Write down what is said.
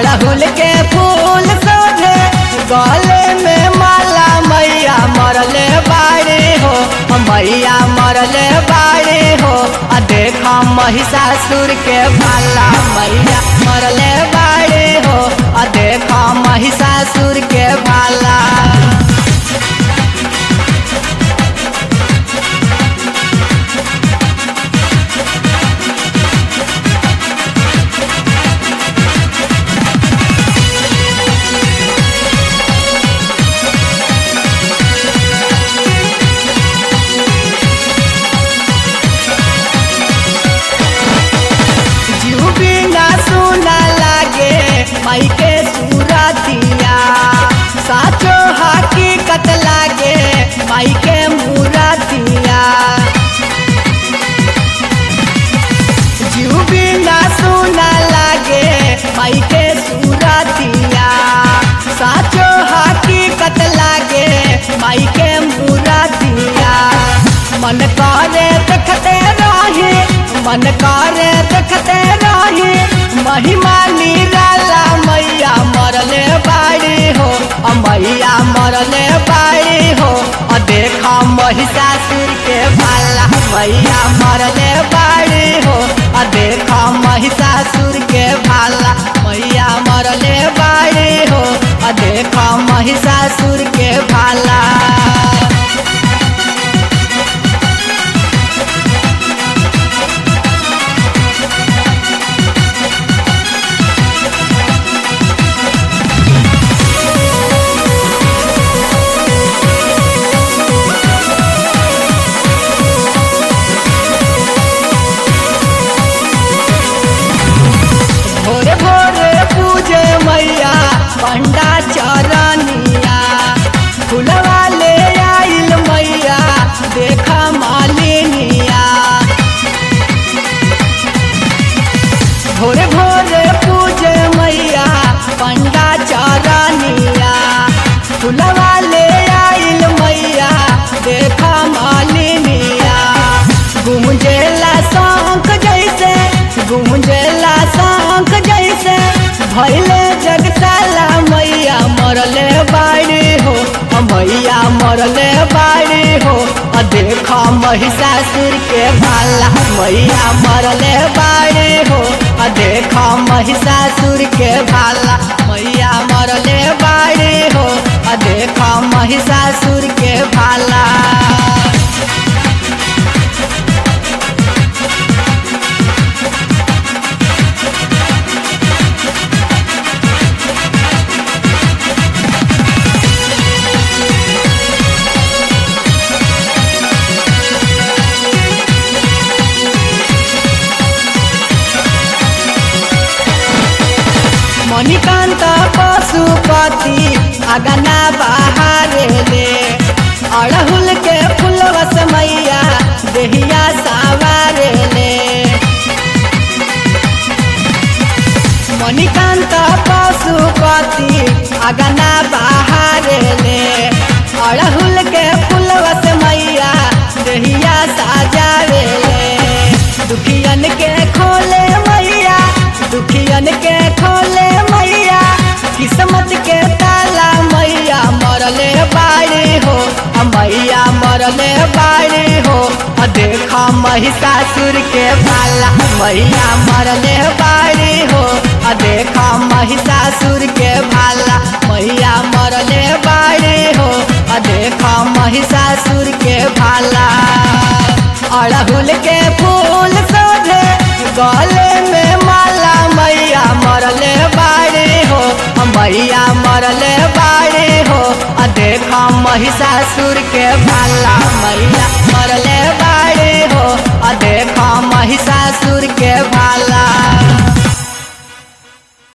अड़हुल के फूल सोझे गले में माला मैया मरले बाड़े हो मैया मरले बाड़े हो आ देखा महिषासुर के भाला मैया मरले बाड़े हो आ देखा महिषासुर के भाला जीव बिना सुना लागे माई के सूरतिया साचो हकीकत लागे माई के मूरतिया जीव बिना सुना लागे माई के सूरतिया साचो हकीकत लागे माई के मूरतिया मन करे देखते रहे मन करे देखते रहे महिमा निराला मैया मरले बाड़ी हो अ मैया मरले बाड़ी हो अ देखा महिषासुर के भाला मैया मरले बाड़ी हो अ देखा महिषासुर के भाला मैया मरले बाड़ी हो अ देखा महिषासुर के भाला भोरे भोरे पूजे मैया पंडा चरनिया फुलवा ले आइल मैया देखा मालिनिया भोरे भोरे पूजे मैया पंडा चरनिया फुलवा ले आइल मैया देखा मालिनिया गुमजेला शंख जैसे गुमजेला शंख जैसे भैले जगताला मैया मरले बाड़ी हो अ मैया मरले बाड़ी हो अ देखा महिषासुर के भाला मैया मरले बाड़ी हो अ देखा महिषासुर के भाला मैया मरले बाड़ी हो अ देखा महिषासुर के भाला मणिकान्त पशुपति अगना बहारे ले अड़हुल के फुलवस मैया देहिया सावारे ले मणिकान्त पशुपति अगना बहारे ले अड़हुल के फुलवस मैया देहिया साजावे ले दुखियन के खोले मैया दुखियन के खोले मैया किस्मत के ताला मैया मरले बाड़ी हो अ मैया मरले बाड़ी हो अ देखा महिषासुर के भाला मैया मरले बाड़ी हो अ देखा महिषासुर के भाला मैया मरले बाड़ी हो अ देखा महिषासुर के भाला अड़हुल के फूल सोझे गले में माला मैया मरले बाड़ी हो मैया मरले बाड़ी हो आ देखा महिषासुर के भाला मैया मरले बा